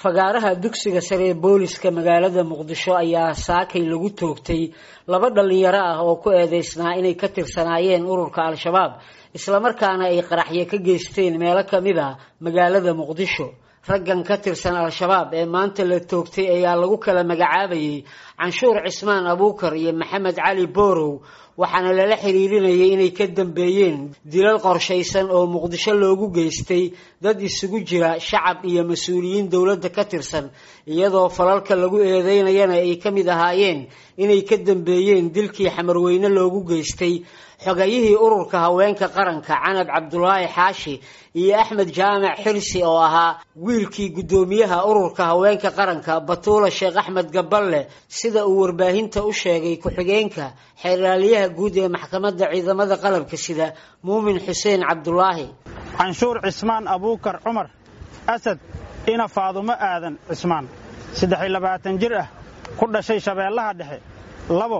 fagaaraha dugsiga sare ee booliska magaalada muqdisho ayaa saakay lagu toogtay laba dhalinyaro ah oo ku eedeysnaa inay ka tirsanaayeen ururka al-shabaab islamarkaana ay qaraxyo ka geysteen meelo kamid a magaalada muqdisho raggan ka tirsan al-shabaab ee maanta la toogtay ayaa lagu kala magacaabayay canshuur cismaan abuukar iyo maxamed cali boorow waxaana lala xiriirinayay inay ka dambeeyeen dilal qorshaysan oo muqdisho loogu geystay dad isugu jira shacab iyo mas-uuliyiin dowladda ka tirsan iyadoo falalka lagu eedeynayana ay ka mid ahaayeen inay ka dambeeyeen dilkii xamarweyne loogu geystay xogayihii ururka haweenka qaranka canab cabdulaahi xaashi iyo axmed jaamac xirsi oo ahaa wiilkii guddoomiyaha ururka haweenka qaranka batuula sheekh axmed gaballe sida uu warbaahinta u sheegay ku-xigeenka xeeraalyaha guud ee maxkamadda ciidamada qalabka sida muumin xuseen cabdulaahi canshuur cismaan abuukar cumar asad ina faadumo aadan cismaan saddex iyo labaatan jir ah ku dhashay shabeellaha dhexe labo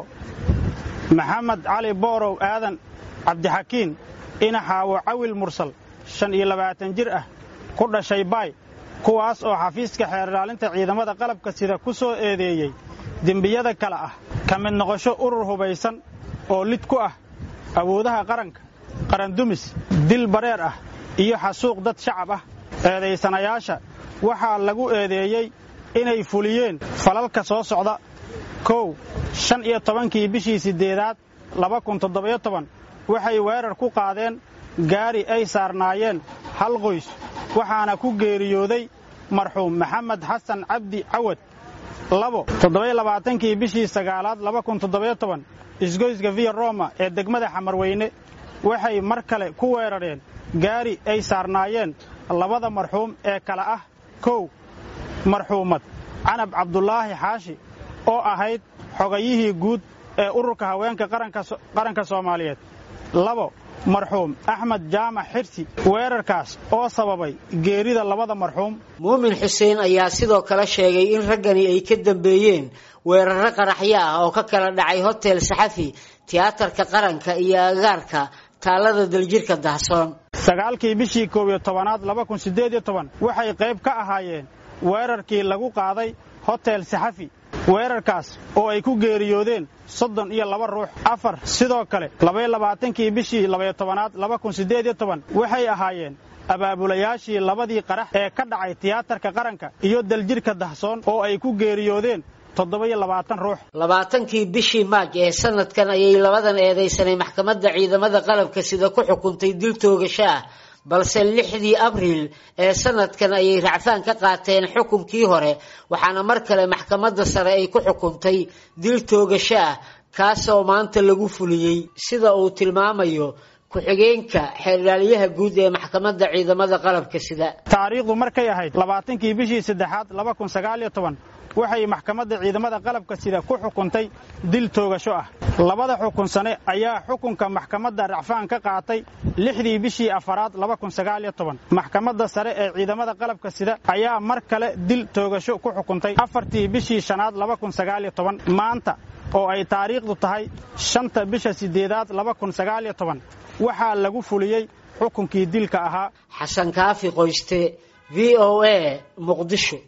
maxamed cali boorow aadan cabdixakiin ina xaawo cawil mursal shan iyo labaatan jir ah ku dhashay baay kuwaas oo xafiiska xeerlaalinta ciidamada qalabka sida ku soo eedeeyey dembiyada kale ah ka mid noqosho urur hubaysan oo lid ku ah awoodaha qaranka qarandumis dil bareer ah iyo xasuuq dad shacab ah eedaysanayaasha waxaa lagu eedeeyey inay fuliyeen falalka soo socda kow shan iyo tobankii bishii siddeedaad laba kun toddobiyo toban waxay weerar ku qaadeen gaari ay saarnaayeen hal qoys waxaana ku geeriyooday marxuum maxamed xasan cabdi cawad labo toddobiyo labaatankii bishii sagaalaad laba kun toddobiyo toban isgoyska viya roma ee degmada xamarweyne waxay mar kale ku weerareen gaari ay saarnaayeen labada marxuum ee kale ah kow marxuumad canab cabdulaahi xaashi oo ahayd xogayihii guud ee ururka haweenka qaranka soomaaliyeed labo marxuum axmed jaamac xirsi weerarkaas oo sababay geerida labada marxuum muumin xuseen ayaa sidoo kale sheegay in raggani ay ka dambeeyeen weeraro qaraxyo ah oo ka kala dhacay hotel saxafi tiyaatarka qaranka iyo agaarka taallada daljirka dahsoon sagaalkii bishii koob iyo tobanaad laba kun siddeed iyo toban waxay qayb ka ahaayeen weerarkii lagu qaaday hotel saxafi weerarkaas oo ay ku geeriyoodeen soddon iyo laba ruux afar sidoo kale labaiyo labaatankii bishii labaiyo tobanaad laba kun siddeed iyo toban waxay ahaayeen abaabulayaashii labadii qarax ee ka dhacay tiyaatarka qaranka iyo daljirka dahsoon oo ay ku geeriyoodeen toddoba-iyo labaatan ruux labaatankii bishii maaj ee sanadkan ayay labadan eedaysanay maxkamadda ciidamada qalabka sida ku xukuntay dil toogasho ah balse lixdii abriil ee sanadkan ayay racfaan ka qaateen xukunkii hore waxaana mar kale maxkamadda sare ay ku xukuntay dil toogasho ah kaasoo maanta lagu fuliyey sida uu tilmaamayo ku-xigeenka xeerlaalyaha guud ee maxkamadda ciidamada qalabka sida taariikhdu markay ahayd labaatankii bishii saddexaad laba kun sagaaliyo toban waxay maxkamadda ciidamada qalabka sida ku xukuntay dil toogasho ah labada xukun sane ayaa xukunka maxkamadda racfaan ka qaatay lixdii bishii afaraad laba kun sagaaliyo toban maxkamadda sare ee ciidamada qalabka sida ayaa mar kale dil toogasho ku xukuntay afartii bishii shanaad laba kun sagaaliyo toban maanta oo ay taariikhdu tahay shanta bisha siddeedaad laba kun sagaaliyo toban waxaa lagu fuliyey xukunkii dilka ahaa xasan kaafi qoyste v o a muqdisho